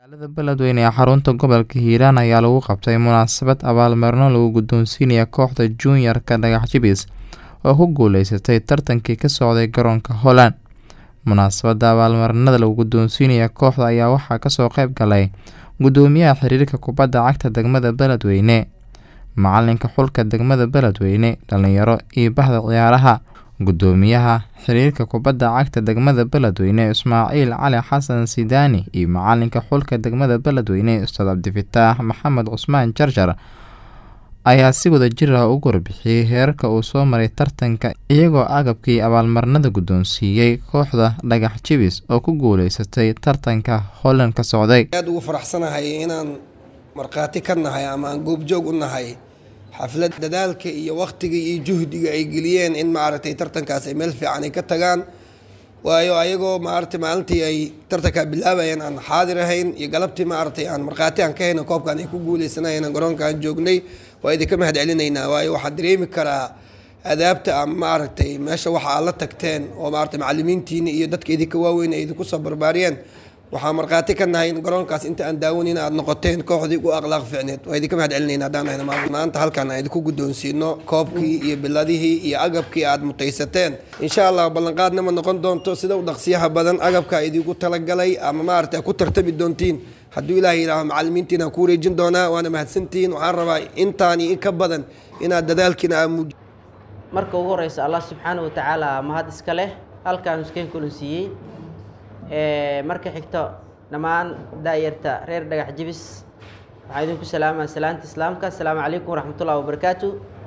magaalada beledweyne ee xarunta gobolka hiiraan ayaa lagu qabtay munaasabad abaalmarino lagu guddoonsiinaya kooxda junior-ka dhagax jibis oo ku guuleysatay tartankii ka socday garoonka holland munaasabadda abaalmarinada lagu guddoonsiinaya kooxda ayaa waxaa kasoo qeyb galay guddoomiyaha xiriirka kubadda cagta degmada beledweyne macalinka xulka degmada beledweyne dhalinyaro iyo bahda ciyaaraha guddoomiyaha xiriirka kubadda cagta degmada beledweyne ismaaciil cali xasan sidaani iyo macalinka xulka degmada beledweyne ustaad cabdifataax maxamed cusmaan jarjar ayaa si wada jir ah ugu warbixiyey heerarka uu soo maray tartanka iyagoo agabkii abaalmarinada guddoonsiiyey kooxda dhagax jibis oo ku guuleysatay tartanka holland ka socday aad ugu faraxsanahay inaan markhaati ka nahay ama aan goobjoog u nahay xaflad dadaalka iyo wakhtiga iyo juhdiga ay geliyeen in maaragtay tartankaas ay meel fiican ay ka tagaan waayo ayagoo maaragtay maalintii ay tartankaa bilaabayeen aan xaadir ahayn iyo galabtii maaragtay aan markhaati aan ka hayna koobkan ay ku guuleysanayeen garoonkaan joognay waa idinka mahad celinaynaa waayo waxaan dareemi karaa adaabta ama maaragtay meesha waxa aad la tagteen oo maaragtay macalimiintiina iyo dadka idinka waaweyn ay idinku soo barbaariyeen waxaan markhaati ka nahay in garoonkaas inta aan daawanin aad noqoteen kooxdii u akhlaaq fiicneed waa idinka mahad celinayna haddaan ahna maanta halkan aan idinku guddoonsiino koobkii iyo biladihii iyo agabkii aad mutaysateen insha allah ballanqaadna ma noqon doonto sida u dhaqsiyaha badan agabkaa idinku talagalay ama maaragtay aad ku tartami doontiin hadduu ilaahay yidhaaho macalimiintiina aan ku wareejin doonaa waana mahadsantihiin waxaan rabaa intaan iyo in ka badan inaad dadaalkiina aa muuji marka ugu horeysa allah subxaana watacaala mahad iska leh halkaan iskeen kulansiiyey marka xigto dhammaan daayarta reer dhagax jibis waxaa idinku salaamaa salaanta islaamka asalaamu calaykum waraxmatullahi wabarakaatu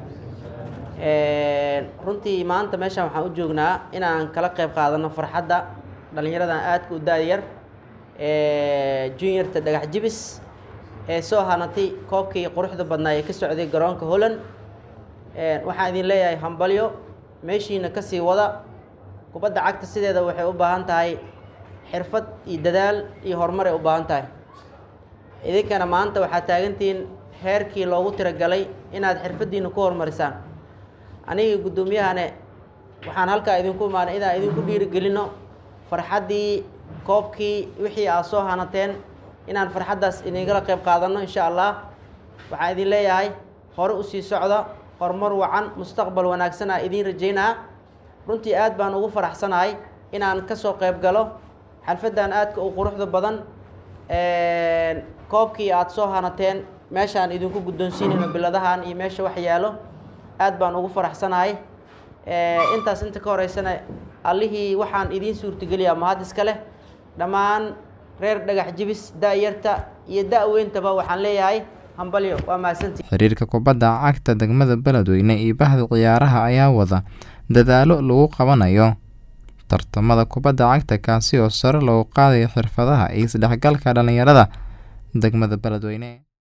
runtii maanta meeshaan waxaan u joognaa inaan kala qeyb qaadano farxadda dhallinyaradan aadka u daayar juniorta dhagax jibis ee soo hanatay koobkii quruxda badnaa ee ka socday garoonka holland waxaan idin leeyahay hambalyo meeshiina kasii wada kubadda cagta sideeda waxay u baahan tahay xirfad iyo dadaal iyo horumar ay u baahan tahay idinkana maanta waxaad taagantihiin heerkii loogu tiragalay inaad xirfaddiina ku horumarisaan aniga guddoomiyahane waxaan halkaa idinku imaanay inaan idinku dhiirigelino farxaddii koobkii wixii aad soo hanateen inaan farxaddaas idinkala qayb qaadanno insha allah waxaan idin leeyahay hore usii socda horumar wacan mustaqbal wanaagsan aa idiin rajaynaa runtii aad baan ugu faraxsanahay inaan kasoo qayb galo xalfaddan aadka u quruxda badan koobkii aada soo hanateen meeshaan idinku guddoonsiinayno biladahan iyo meesha wax yaalo aad baan ugu faraxsanahay intaas inta ka horeysana allihii waxaan idiin suurtageliyaa mahad iska leh dhammaan reer dhagax jibis da-yarta iyo da-weyntaba waxaan leeyahay hambalyo waa mahadsantii xiriirka kubadda cagta degmada beledweyne iyo bahda ciyaaraha ayaa wada dadaalo lagu qabanayo tartamada kubadda cagta kaasi oo sare loogu qaadayo xirfadaha iyo isdhexgalka dhallinyarada degmada beledweyne